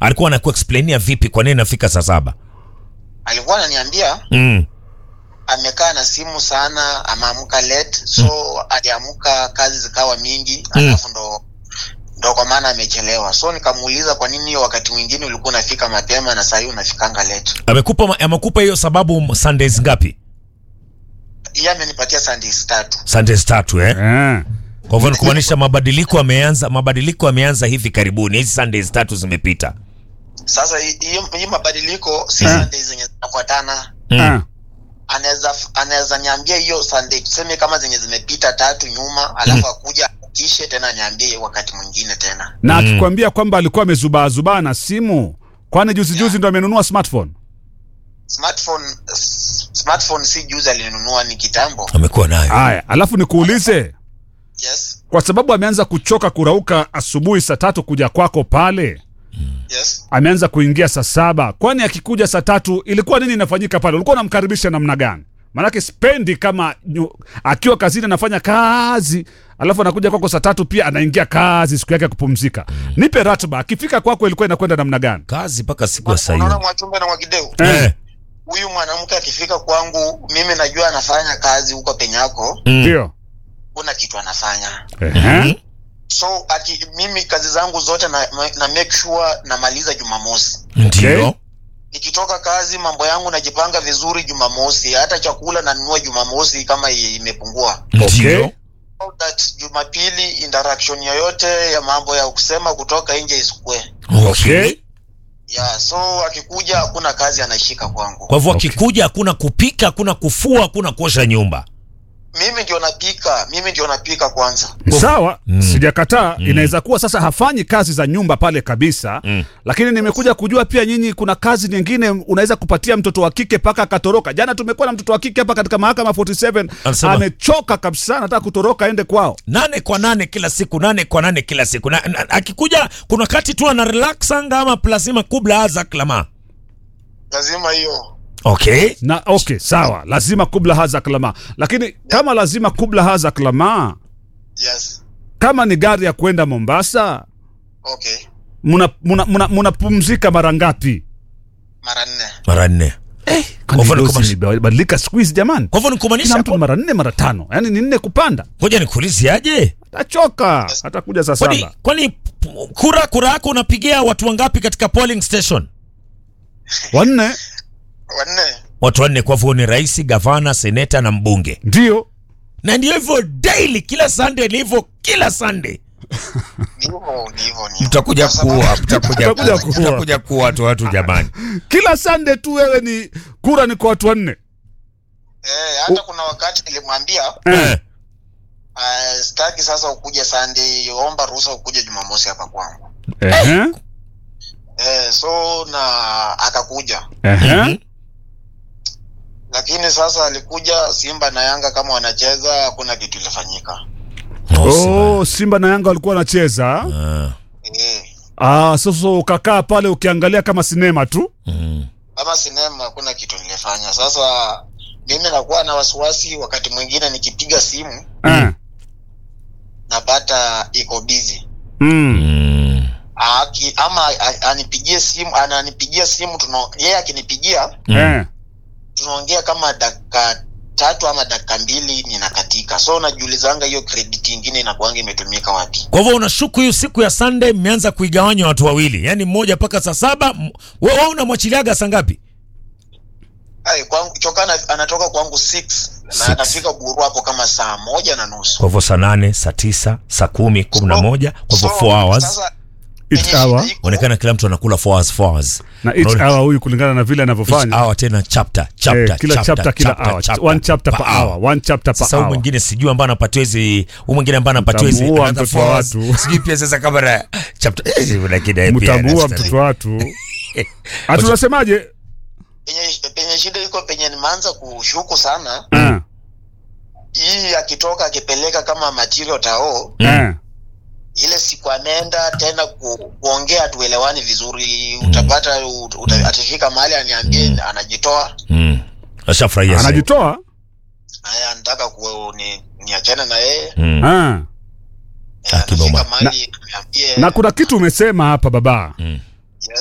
alikuwa anakuexplainia vipi kwa nini nafika saa saba alikuwa ananiambia mm. amekaa na simu sana ameamka late so aliamka kazi zikawa mingi alafu ndo ndo kwa maana amechelewa so nikamuuliza kwa nini hiyo wakati mwingine ulikuwa unafika mapema na sahii unafikanga late amekupa ma- amekupa hiyo sababu sundays ngapi iye amenipatia sundays tatu sundays tatu eh? Eh. kwa hivyo ni kumaanisha mabadiliko ameanza mabadiliko ameanza hivi karibuni hizi sundays tatu zimepita sasa hi- hiyo hii mabadiliko si Eh. sundays zenye zinafuatana mm. Ah. anaweza anaweza niambia hiyo sunday tuseme kama zenye zimepita tatu nyuma alafu akuja kishe tena niambie wakati mwingine tena na akikwambia kwamba alikuwa amezubaazubaa na simu kwani juzi juzi ndo amenunua smartphone smartphone s- smartphone si juzi alinunua ni kitambo amekuwa nayo haya alafu nikuulize yes kwa sababu ameanza kuchoka kurauka asubuhi saa tatu kuja kwako pale yes ameanza kuingia saa saba kwani akikuja saa tatu ilikuwa nini inafanyika pale ulikuwa unamkaribisha namna gani maanake spendi kama nyu, akiwa kazini anafanya kazi alafu anakuja kwako saa tatu pia anaingia kazi siku yake ya kupumzika nipe ratiba akifika kwako ilikuwa inakwenda namna gani kazi mpaka siku ya saa unaona hiyo mwachumbe na mwakideu eh. huyu mwanamke akifika kwangu mimi najua anafanya kazi huko penyako mm. ndio kuna kitu anafanya Ehe. so aki, mimi kazi zangu zote na, na make sure namaliza jumamosi ndio Okay. nikitoka kazi mambo yangu najipanga vizuri jumamosi hata chakula nanunua jumamosi kama i- imepungua ndio So that jumapili interaction yoyote ya mambo ya kusema kutoka nje isikue okay. yeah, so akikuja hakuna kazi anashika kwangu kwa hivyo Okay. akikuja hakuna kupika hakuna kufua hakuna kuosha nyumba mimi ndio napika mimi ndio napika kwanza sawa Mm. sijakataa inaweza kuwa sasa hafanyi kazi za nyumba pale kabisa Mm. lakini nimekuja kujua pia nyinyi kuna kazi nyingine unaweza kupatia mtoto wa kike mpaka akatoroka jana tumekuwa na mtoto wa kike hapa katika mahakama 47 Anasema- amechoka kabisa anataka kutoroka aende kwao nane kwa nane kila siku nane kwa nane kila siku na, na, akikuja kuna kati tu ana relaxanga ama plasima kubla azak lama lazima hiyo okay na okay sawa lazima kubla haza klama lakini kama lazima kubla haza klama yes kama ni gari ya kwenda mombasa okay mnapumzika muna, muna, mnapumzika mara ngapi mara nne mara nne Kwani hivyo ni dozi kumaanisha- imebadilika siku hizi jamani kwa hivyo ni kila kumaanisha mtu mara nne mara tano yaani ni nne kupanda ngoja nikuulize aje atachoka atakuja saa kwani, saba kwani p- kura kura yako unapigia watu wangapi katika polling station wanne wanne watu wanne kwa hivyo ni rais gavana seneta na mbunge ndio na ndio hivyo daily kila sunday ni hivyo kila sunday ndivyo ndivyo ndivyo. mtakuja Kwa sababu- kuua mtakuja Mtakuja kuua kuua. mtakuja kuua watu watu jamani kila sande tu wewe ni kura ni kwa watu wanne eh, hata kuna wakati nilimwambia Eh. uh, staki sasa ukuje Sunday, omba ruhusa ukuje Jumamosi hapa kwangu. Ehe, Eh, so na akakuja, ehe. Mhm. lakini sasa alikuja Simba na Yanga kama wanacheza, hakuna kitu ilifanyika. Oh, Simba na Yanga walikuwa wanacheza Ah, Eh, ah, sasa ukakaa pale ukiangalia kama sinema tu mm. kama sinema hakuna kitu nilifanya. Sasa mimi nakuwa na wasiwasi, wakati mwingine nikipiga simu Eh. napata iko busy Mm. Mm. Aki, ama a- anipigie simu ananipigia simu tuna yeye akinipigia Eh. tunaongea kama dakika tatu ama dakika mbili ninakatika so najiulizanga hiyo credit ingine inakuanga imetumika wapi kwa hivyo unashuku hiyo siku ya sunday mmeanza kuigawanya watu wawili yaani mmoja mpaka saa saba m- wewe wewe unamwachiliaga saa ngapi Ai, kwangu chokana anatoka kwangu 6 Six. na anafika buru hapo kama saa moja na nusu kwa hivyo saa nane saa tisa saa kumi kumi na So- moja kwa hivyo so, 4 hours sasa, Each penye shida hour. iko- onekana kila mtu anakula 4 hours 4 hours na each Unaona? hour huyu kulingana na vile Each anavyofanya hour tena chapter chapter Eh, kila chapter kila hour one chapter per hour one chapter per sasa huyu hour mwingine sijui ambaye anapatiwa hizi huyu mwingine ambaye anapatiwa hizi Mtamuua another mtoto wa four hours. watu. sijui pia sasa kama na chapter eh, lakini yeye pia mtambua anastahili. mtoto watu hatu unasemaje penye, penye shida iko penye nimeanza kushuku sana Eh, hii akitoka akipeleka kama material tao eh. ile siku anaenda tena ku, kuongea tuelewani vizuri utapata ut, uta, atafika mahali aniambie anajitoa Mm. ashafurahia sana. anajitoa aya anataka ku ni, niachane na yeye Mm. Ah. Eh, Akiboma. anafika mahali niambie na kuna kitu umesema hapa baba Mm.